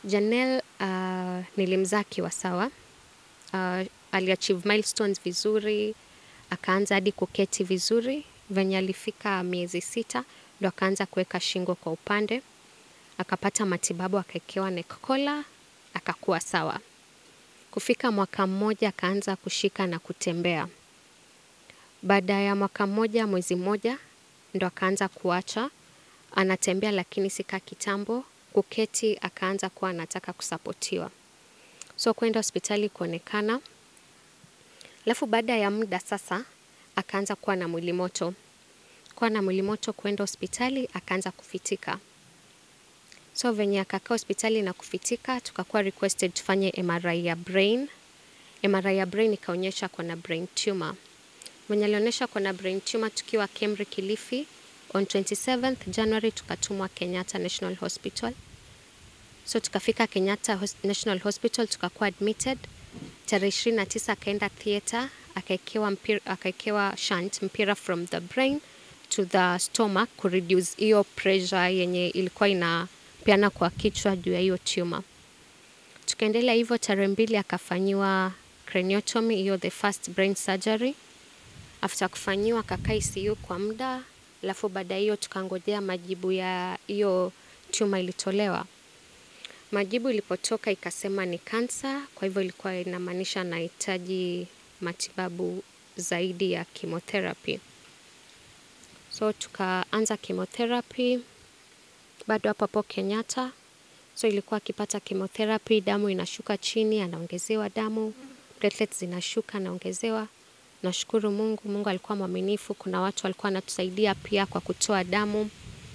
Janelle uh, nilimzaa akiwa sawa. Uh, aliachieve milestones vizuri, akaanza hadi kuketi vizuri. Venye alifika miezi sita, ndo akaanza kuweka shingo kwa upande. Akapata matibabu, akaekewa neck collar, akakuwa sawa. Kufika mwaka mmoja, akaanza kushika na kutembea. Baada ya mwaka mmoja, mwezi mmoja, ndo akaanza kuacha. Anatembea lakini si ka kitambo, kuketi akaanza kuwa anataka kusapotiwa. So kwenda hospitali kuonekana. Alafu baada ya muda sasa, akaanza kuwa na mwili moto. Kuwa na mwili moto kwenda hospitali, akaanza kufitika. So venye akakaa hospitali na kufitika, tukakuwa requested tufanye MRI ya brain. MRI ya brain ikaonyesha ako na brain tumor. Venye alionyesha ako na brain tumor tukiwa Kemri Kilifi, on 27th January tukatumwa Kenyatta National Hospital. So tukafika Kenyatta Hos- National Hospital tukakuwa admitted. Tarehe 29 akaenda theatre, akaekewa mpira, akaekewa shunt mpira from the brain to the stomach kureduce hiyo pressure yenye ilikuwa inapeana kwa kichwa juu ya hiyo tumor. Tukaendelea hivyo, tarehe mbili akafanyiwa craniotomy, hiyo the first brain surgery. After kufanyiwa akakaa ICU kwa muda, alafu baada ya hiyo tukangojea majibu ya hiyo tumor ilitolewa. Majibu ilipotoka ikasema ni kansa, kwa hivyo ilikuwa inamaanisha anahitaji matibabu zaidi ya chemotherapy. So tukaanza chemotherapy bado hapo hapo Kenyatta. So ilikuwa akipata chemotherapy, damu inashuka chini, anaongezewa damu, platelets zinashuka, anaongezewa. Nashukuru Mungu, Mungu alikuwa mwaminifu. Kuna watu walikuwa wanatusaidia pia kwa kutoa damu.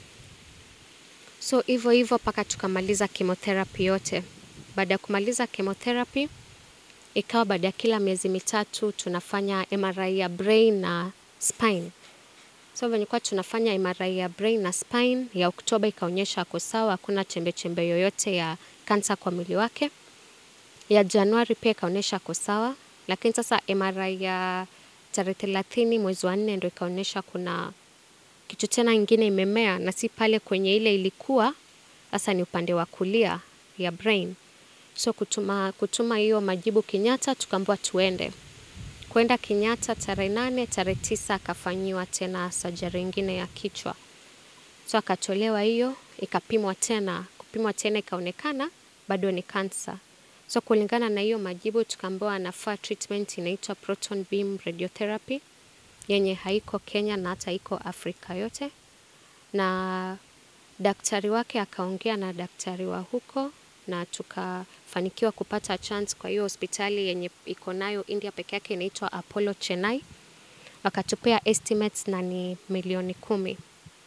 So hivyo hivyo mpaka tukamaliza chemotherapy yote. Baada ya kumaliza chemotherapy, ikawa baada ya kila miezi mitatu tunafanya MRI ya brain na spine. So venye kuwa tunafanya MRI ya brain na spine ya Oktoba ikaonyesha ako sawa, hakuna chembe chembe yoyote ya kansa kwa mwili wake. Ya Januari pia ikaonyesha ako sawa, lakini sasa MRI ya tarehe thelathini mwezi wa nne ndo ikaonyesha kuna kitu tena ingine imemea na si pale kwenye ile ilikuwa, sasa ni upande wa kulia ya brain. So kutuma kutuma hiyo majibu Kenyatta, tukaambiwa tuende kwenda Kenyatta tarehe nane, tarehe tisa akafanyiwa tena sajari ingine ya kichwa. So akatolewa hiyo, ikapimwa tena, kupimwa tena ikaonekana bado ni kansa. So kulingana na hiyo majibu tukaambiwa anafaa treatment inaitwa proton beam radiotherapy yenye haiko Kenya na hata haiko Afrika yote, na daktari wake akaongea na daktari wa huko na tukafanikiwa kupata chance kwa hiyo hospitali yenye iko nayo India peke yake inaitwa Apollo Chennai. Wakatupea estimates na ni milioni kumi.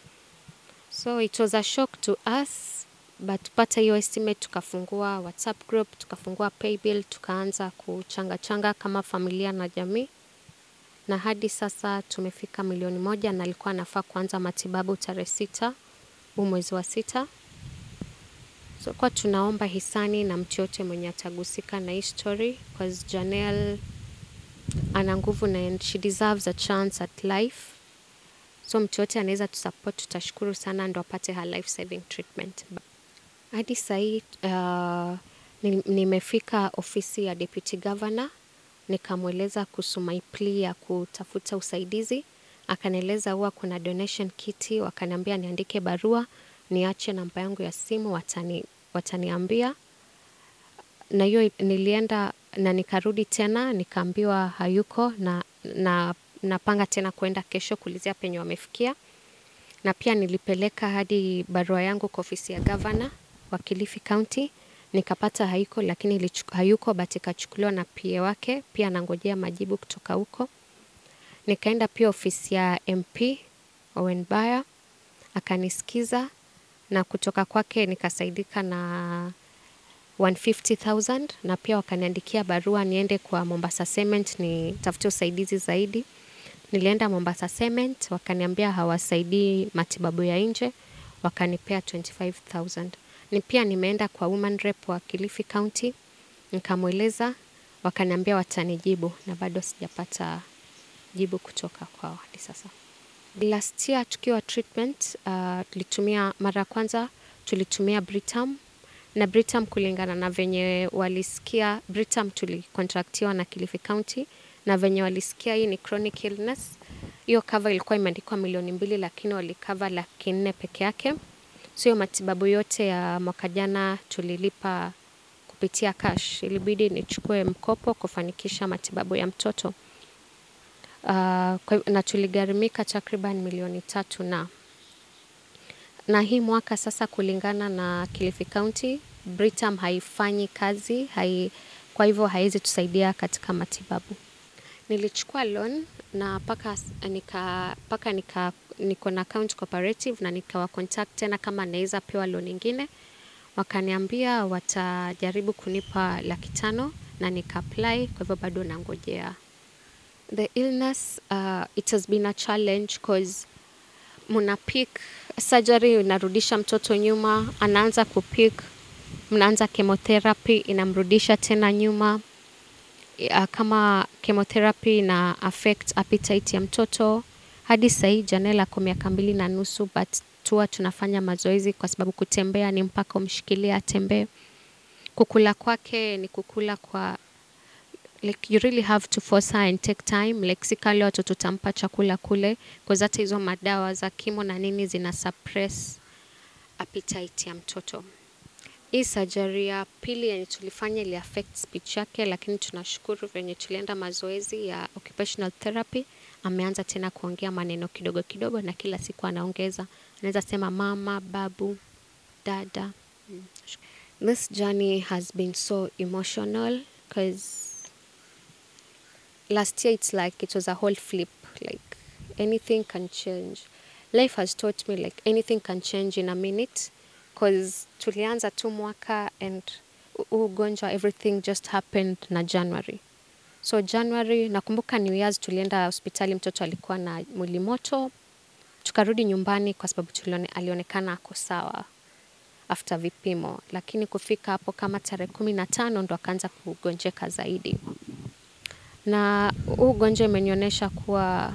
So it was a shock to us but pata hiyo estimate, tukafungua WhatsApp group, tukafungua paybill, tukaanza kuchanga changa kama familia na jamii, na hadi sasa tumefika milioni moja, na alikuwa anafaa kuanza matibabu tarehe sita huu mwezi wa sita. So kwa tunaomba hisani na mtu yote mwenye atagusika na hii story cause Janelle ana nguvu na and she deserves a chance at life. So mtu yote anaweza tusupport, tutashukuru sana ndo apate her life saving treatment. Hadi sahii uh, ni- nimefika ofisi ya deputy governor nikamweleza kuhusu my plea ya kutafuta usaidizi. Akanieleza huwa kuna donation kiti, wakaniambia niandike barua, niache namba yangu ya simu, watani, wataniambia. Na hiyo nilienda na nikarudi tena nikaambiwa hayuko na, na napanga tena kuenda kesho kuulizia penye wamefikia. Na pia nilipeleka hadi barua yangu kwa ofisi ya gavana wa Kilifi County nikapata haiko, lakini ilichu- hayuko but ikachukuliwa na PA wake, pia anangojea majibu kutoka huko. Nikaenda pia ofisi ya MP Owen Baya akanisikiza, na kutoka kwake nikasaidika na 150,000 na pia wakaniandikia barua niende kwa Mombasa Cement nitafute usaidizi zaidi. Nilienda Mombasa Cement wakaniambia hawasaidii matibabu ya nje, wakanipea 25,000. Ni pia nimeenda kwa woman rep wa Kilifi County nikamweleza, wakaniambia watanijibu na bado sijapata jibu kutoka kwao hadi sasa. Last year tukiwa treatment uh, tulitumia mara ya kwanza tulitumia Britam na Britam kulingana na venye walisikia Britam tulikontraktiwa na Kilifi County na venye walisikia hii ni chronic illness. Hiyo cover ilikuwa imeandikwa milioni mbili lakini walikava laki nne peke yake. So hiyo matibabu yote ya mwaka jana tulilipa kupitia cash. Ilibidi nichukue mkopo kufanikisha matibabu ya mtoto. Uh, kwa, na tuligharimika takriban milioni tatu na na hii mwaka sasa kulingana na Kilifi County, Britam haifanyi kazi, hai, kwa hivyo haiwezi tusaidia katika matibabu. Nilichukua loan na paka nika, paka nika, niko na account cooperative na nikawa contact tena kama naweza pewa loan ingine. Wakaniambia watajaribu kunipa laki tano na nika apply, kwa hivyo bado nangojea. The illness, uh, it has been a challenge cause muna pick surgery inarudisha mtoto nyuma, anaanza kupik, mnaanza chemotherapy inamrudisha tena nyuma. Uh, kama chemotherapy ina affect appetite ya mtoto hadi sahii Janel ako miaka mbili na nusu but tuwa tunafanya mazoezi kwa sababu kutembea ni mpaka umshikilie atembee. Kukula kwake ni kukula kwa like you really have to force her and take time like si kale watu tutampa chakula kule cause hata hizo madawa za kimo na nini zina suppress appetite ya mtoto. Hii surgery ya pili yenye tulifanya ili affect speech yake, lakini tunashukuru venye tulienda mazoezi ya occupational therapy, ameanza tena kuongea maneno kidogo kidogo, na kila siku anaongeza, anaweza sema mama, babu, dada. Mm. This journey has been so emotional because last year it's like it was a whole flip, like anything can change. Life has taught me like anything can change in a minute cause tulianza tu mwaka and huu ugonjwa everything just happened na January. So January nakumbuka New Year's tulienda hospitali, mtoto alikuwa na mwili moto, tukarudi nyumbani kwa sababu tulione, alionekana ako sawa after vipimo, lakini kufika hapo kama tarehe kumi na tano ndo akaanza kugonjeka zaidi, na huu ugonjwa imenionyesha kuwa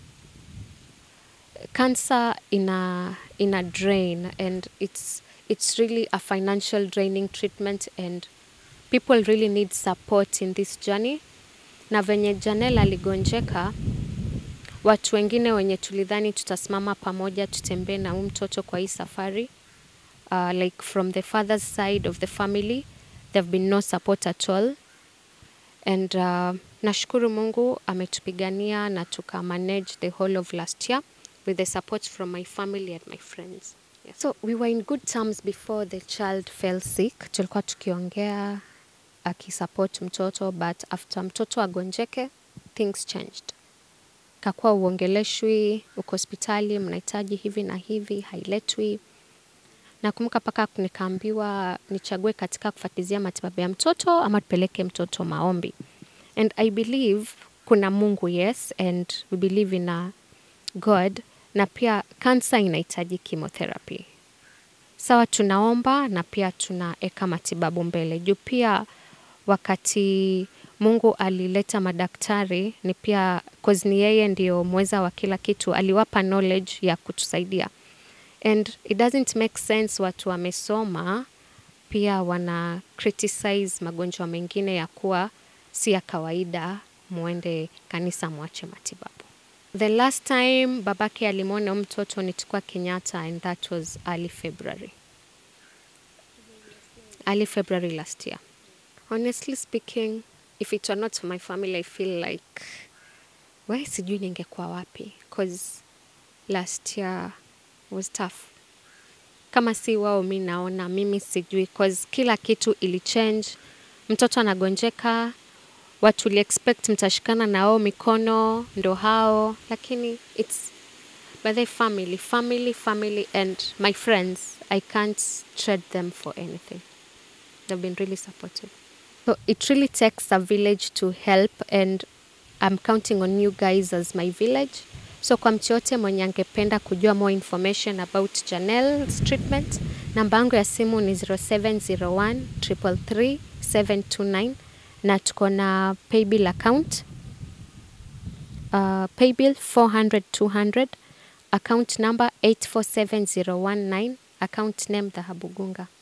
cancer ina ina drain and it's it's really a financial draining treatment and people really need support in this journey na venye Janel aligonjeka watu wengine wenye tulidhani tutasimama pamoja tutembee na huyu mtoto kwa hii safari uh, like from the father's side of the family there have been no support at all and uh, nashukuru Mungu ametupigania na tuka manage the whole of last year with the support from my family and my friends. Yeah. So we were in good terms before the child fell sick. Tulikuwa tukiongea akisupport mtoto but after mtoto agonjeke things changed. Kakuwa uongeleshwi, uko hospitali, mnahitaji hivi na hivi, hailetwi. Nakumbuka mpaka nikaambiwa nichague katika kufuatilizia matibabu ya mtoto ama tupeleke mtoto maombi. And I believe kuna Mungu yes and we believe in a God na pia kansa inahitaji chemotherapy. Sawa, tunaomba na pia tunaeka matibabu mbele juu pia wakati Mungu alileta madaktari ni pia cause ni yeye ndio mweza wa kila kitu, aliwapa knowledge ya kutusaidia and it doesn't make sense watu wamesoma pia wana criticize magonjwa mengine ya kuwa si ya kawaida, muende kanisa mwache matibabu. The last time babake alimwona mtoto nilikuwa Kenyatta and that was early February. Early February last year. Honestly speaking, if it were not for my family, I feel like why sijui ningekuwa wapi cause last year was tough. Kama si wao mi naona mimi sijui cause kila kitu ilichange. Mtoto anagonjeka, watu li expect mtashikana na wao mikono ndo hao, lakini it's by the family, family, family and my friends. I can't trade them for anything. They've been really supportive. So it really takes a village to help and I'm counting on you guys as my village. So kwa mtu yote mwenye angependa kujua more information about Janelle's treatment, namba yangu ya simu ni 0701 333 729 na tuko na paybill account uh, paybill 400 200 account number 847019 account name Dhahabu Gunga.